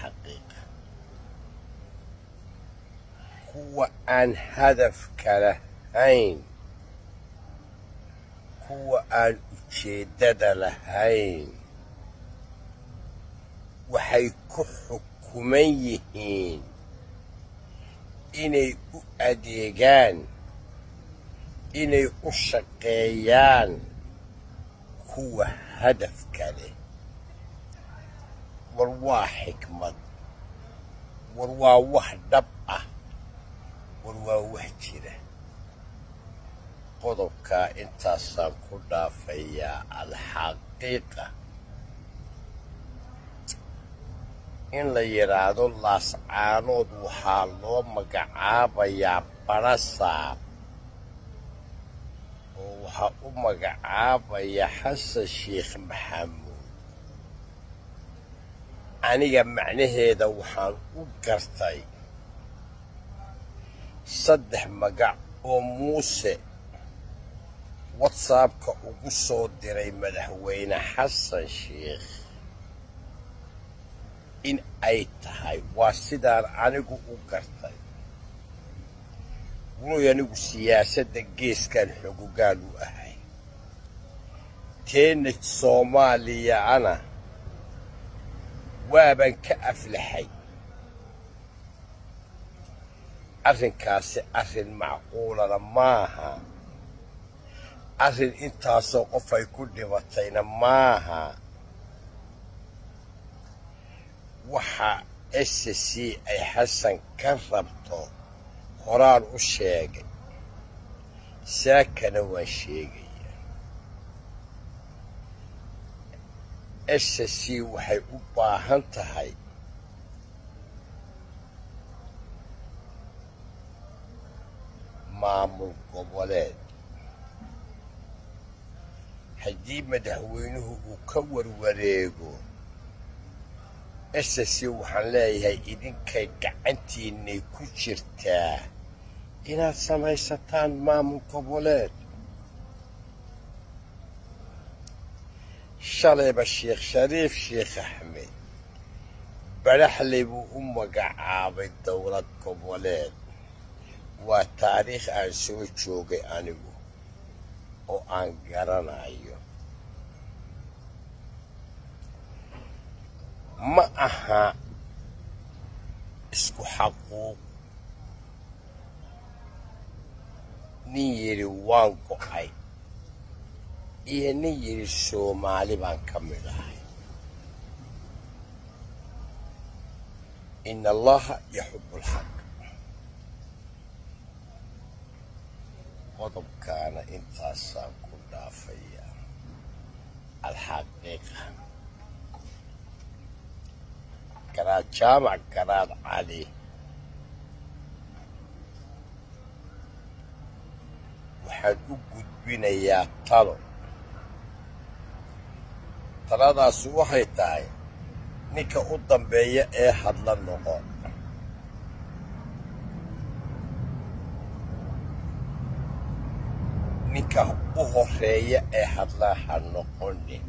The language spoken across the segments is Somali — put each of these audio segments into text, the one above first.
alxaqiiqa kuwa aan hadafka lahayn kuwa aan ujeeddada lahayn waxay ku xukuman yihiin inay u adeegaan inay u shaqeeyaan kuwa hadafka leh war waa xikmad war waa wax dhab ah war waa wax jira qodobkaa intaasaan ku dhaafayaa alxaqiiqa in la yidhaahdo laascaanood waxaa loo magacaabayaa barasaab oo waxaa u magacaabaya xasan sheekh maxamuud aniga macnaheeda waxaan u gartay saddex magac oo muuse watsaabka ugu soo diray madaxweyne xasan sheekh in ay tahay waa sidaan anigu u gartay wuloy anigu siyaasadda geeskan xogogaal u ahay teena soomaaliyana waaban ka aflaxay arrinkaasi arrin macquulana maaha arrin intaasoo qof ay ku dhibatayna maaha waxa s c ay xasan ka rabto horaan u sheegay saakana waan sheegaya s c waxay u baahan tahay maamul goboleed haddii madaxweynuhu uu ka warwareego s c waxaan leeyahay idinkay gacantiinnay ku jirtaa inaad samaysataan maamul goboleed shalayba sheekh shariif sheekh axmed baraxley buu u magacaabay dowlad goboleed waa taariikh aan soo joogay anigu oo aan garanayo ma aha isku xaquuq nin yidhi waan go'ay iyo nin yidhi soomaali baan ka mid ahay in allaha yaxubu lxaq qodobkaana intaasaan ku dhaafayaa alxaqiiqa garaad jaamac garaad cali waxaan u gudbinayaa talo taladaasi waxay tahay ninka u dambeeya ee hadla noqo ninka u horeeya ee hadlaa ha noqonin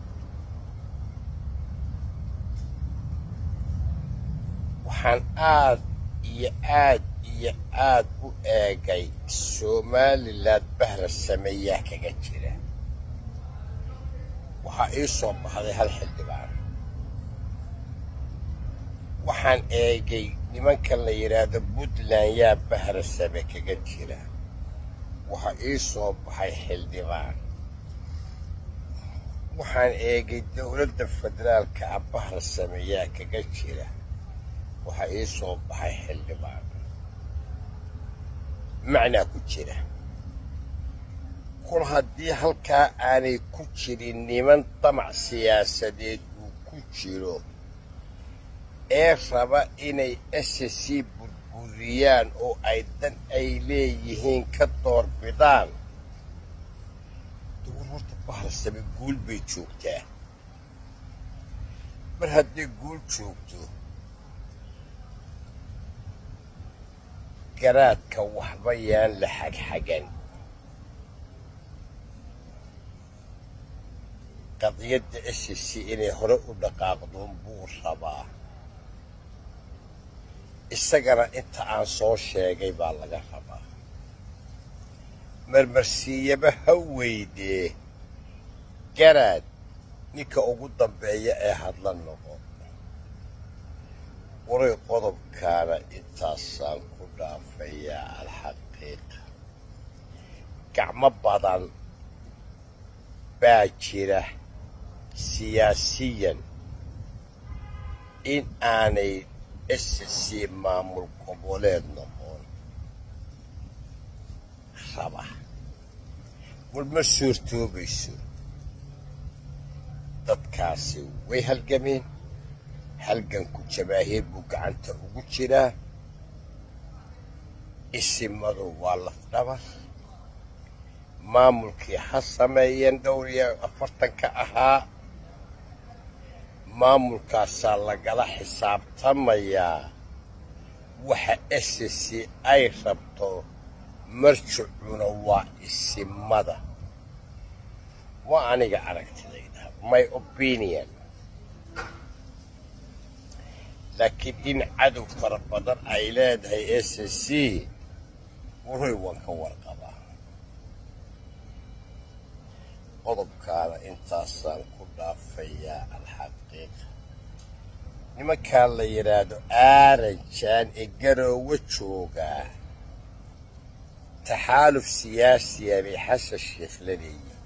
waxaan aad iyo aad iyo aad u eegay somalilan bahra sameeyaa kaga jira waxaa ii soo baxday hal xildhibaan waxaan eegay nimankan la yidhaahdo puntland yaa bahra same kaga jira waxaa ii soo baxay xildhibaan waxaan eegay dowladda federaalka ah bahra sameeyaa kaga jira waxaa ii soo baxay xildhibaan macnaa ku jira kul haddii halkaa aanay ku jirin niman damac siyaasadeed uu ku jiro ee raba inay s c burburiyaan oo ay dan ay leeyihiin ka doorbidaan dowar horta baharsame guul bay joogtaa mar hadday guul joogto garaadka waxba yaan la xagxagan qadiyadda s c inay hore u dhaqaaqdoon buu rabaa isagana inta aan soo sheegay baa laga rabaa marmarsiiyaba ha weydee garaad ninka ugu dambeeya ee hadla noqo waray qodobkaana intaasaan ku dhaafayaa alxaqiiqa gacmo badan baa jira siyaasiyan in aanay ssc maamul goboleed noqon raba war ma suurtoobayso dadkaasi way halgameen halganku jabaahiir buu gacanta ugu jiraa isimadu waa lafdhabar maamulkii ha sameeyeen dhowr iyo afartanka ahaa maamulkaasaa lagala xisaabtamayaa waxa ssc ay rabto marjicuna waa isimada waa aniga aragtidayda my opinion laakiin in cadow fara badan ay leedahay ssc waray waan ka warqabaa qodobkaana intaasaan ku dhaafayaa alxaqiiqa nimankaa la yidhaahdo aaranjaan ee garoowe joogaa taxaaluf siyaasiya bay xasan sheikh la leeyihiin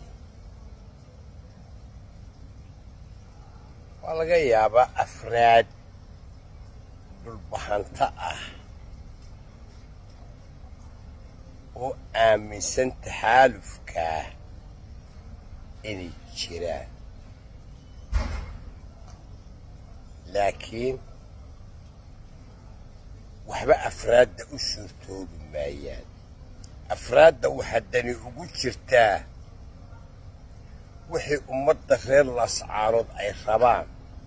waa laga yaabaa afraad dhulbahanto ah oo aaminsan taxaalufkaa inay jiraan laakiin waxba afraadda u suurtoobi maayaan afraadda waxaa dani ugu jirtaa wixii ummadda reer laascaarood ay rabaan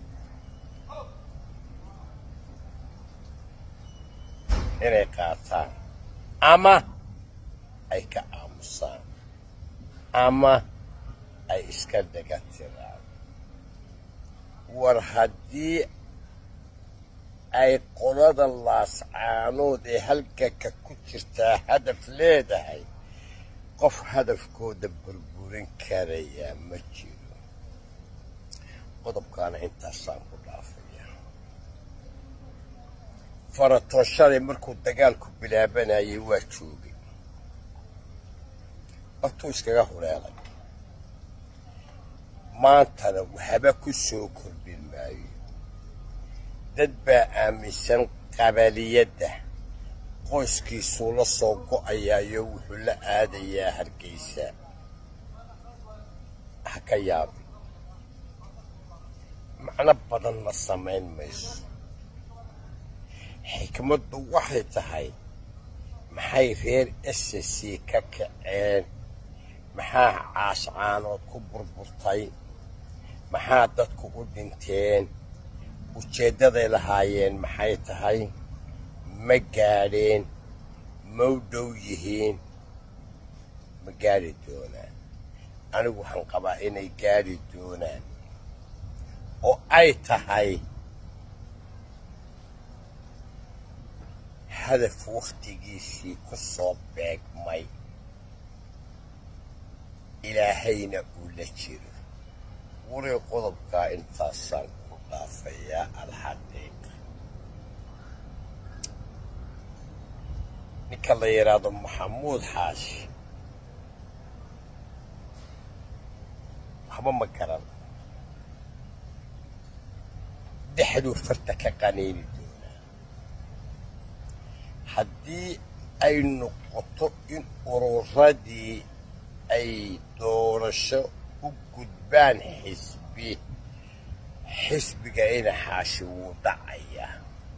inay qaataan ama ay ka aamusaan ama ay iska dhaga tiraan war haddii ay qolada laascaanood ee halganka ku jirtaa hadaf leedahay qof hadafkooda burburin karayaa ma jiro qodobkaana intaasaan ku dhaafaya faratoon shalay markuu dagaalku bilaabanayay waa joogay hortuu iskaga hureelay maantana waxba ku soo kordhin maayo dad baa aaminsan qabaliyadda qoyskiisuu la soo go'ayaayo wuxuu la aadayaa hargeysa ha ka yaabi macno badanna samayn mayso xikmaddu waxay tahay maxay reer ssc ka kaceen maxaa caascaanood ku burburtay maxaa dadku u dhinteen ujeeddaday lahaayeen maxay tahay ma gaadheen ma u dhow yihiin ma gaadhi doonaan anigu waxaan qabaa inay gaadhi doonaan oo ay tahay hadaf wakhtigiisii ku soo beegmay ilaahayna uu la jiro weli qodobkaa intaasaan ku dhaafayaa alxaqiiqa ninka la yidhaahdo maxamuud xaashi waxba ma garan dhexduu farta ka qaniini doonaa haddii ay noqoto in ururadii ay doorasho u gudbaan xisbi xisbiga ina xaashi wuu dhacaya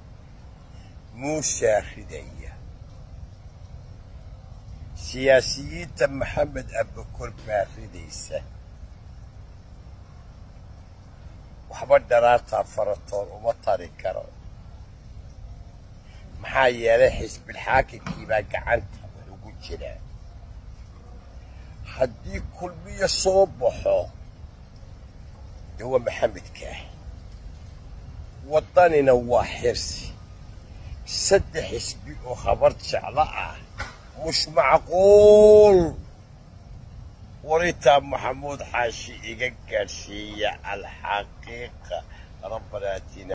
muusaa ridaya siyaasiyiinta maxamed abakor baa ridaysa waxba dharaartaa faratoon uma tari karo maxaa yeelay xisbilxaakimkii baa gacanta wax ugu jiraa haddii kulmiyo soo baxo dee waa maxamedkaah waddanina waa xirsi saddex xisbi oo habar jeclo ah mush macquul waritaa maxamuud xaashi iga gaadhsiiya alxaqiiqa rabbana atina